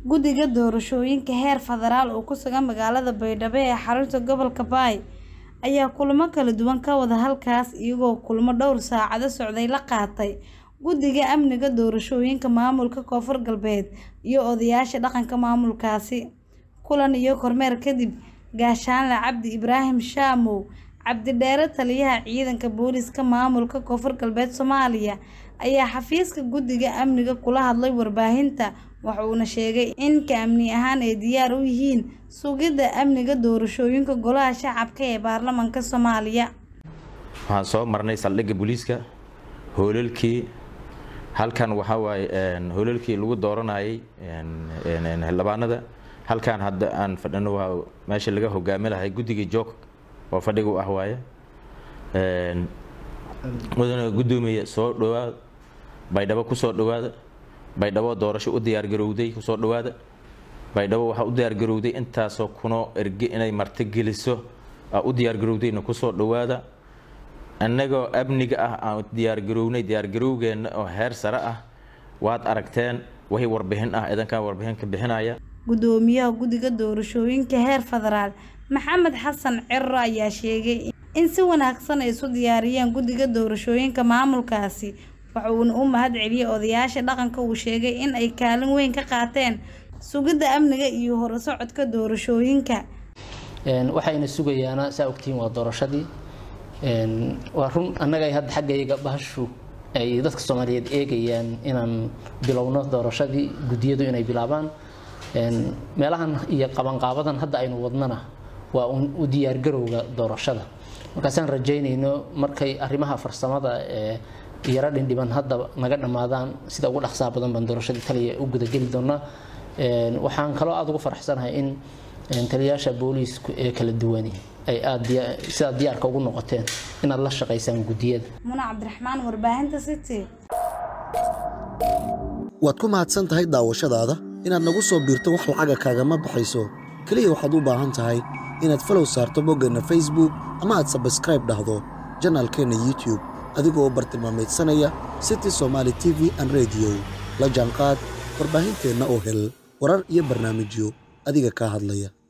guddiga doorashooyinka heer federaal oo ku sugan magaalada baydhabo ee xarunta gobolka baay ayaa kulamo kala duwan ka wada halkaas iyagoo kulamo dhowr saacado socday la qaatay guddiga amniga doorashooyinka maamulka koonfur galbeed iyo odayaasha dhaqanka maamulkaasi kulan iyo kormeer kadib gaashaanle cabdi ibraahim shaamow cabdidheere taliyaha ciidanka booliska maamulka koonfur galbeed soomaaliya ayaa xafiiska guddiga amniga kula hadlay warbaahinta waxa uuna sheegay in ka amni ahaan ay diyaar u yihiin sugidda amniga doorashooyinka golaha shacabka ee baarlamaanka soomaaliya waxaan soo marnay saldhigga booliiska hoolalkii halkan waxaa waaye hoolalkii lagu dooranayay xildhibaanada halkan hadda aan fadhino waa meesha laga hogaami lahay guddiga joog oo fadhiga u ah waaye mudana guddoomiya soo dhawaada baydhabo kusoo dhawaada baydhabo doorasho u diyaargarowday kusoo dhawaada baydhabo waxaa u diyaargarowday intaasoo kunoo erge inay marti geliso u diyaargarowdayna kusoo dhawaada annagoo amniga ah aan diyaargarownay diyaargarowgeenna oo heer sare ah waad aragteen wixii warbixin ah idankan warbixin ka bixinaya guddoomiyaha guddiga doorashooyinka heer federaal maxamed xasan cirro ayaa sheegay in si wanaagsan ay isu diyaariyeen guddiga doorashooyinka maamulkaasi waxa uuna u mahad celiyey odayaasha dhaqanka uu sheegay in ay kaalin weyn ka qaateen sugidda amniga iyo horusocodka doorashooyinka waxayna sugayaana saa ogtihiin waa doorashadii waa run annaga hadda xaggayga bahashu ay dadka soomaaliyeed eegayaan inaan bilowno doorashadii guddiyadu inay bilaabaan meelahan iyo qabanqaabadan hadda aynu wadnana waa u diyaargarowga doorashada markaasaan rajaynayno markay arrimaha farsamada ee yaro dhindhiban hadda naga dhammaadaan sida ugu dhaqsaha badan baan doorashadii taliya u gudageli doonaa waxaan kaloo aada ugu faraxsanahay in taliyayaasha booliisku ee kala duwani ay aada sidaad diyaarka ugu noqoteen inaad la shaqaysaan guddiyada muna cabdiraxmaan warbaahinta city waad ku mahadsan tahay daawashadaada inaad nagu soo biirto wax lacaga kaagama baxayso keliya waxaad u baahan tahay inaad falow saarto boggeenna facebook ama aad sabskraib dhahdo janaalkeenna youtube adigoo bartilmaameedsanaya city somaali t v an rediyo la jaanqaad warbaahinteenna oo hel warar iyo barnaamijyo adiga kaa hadlaya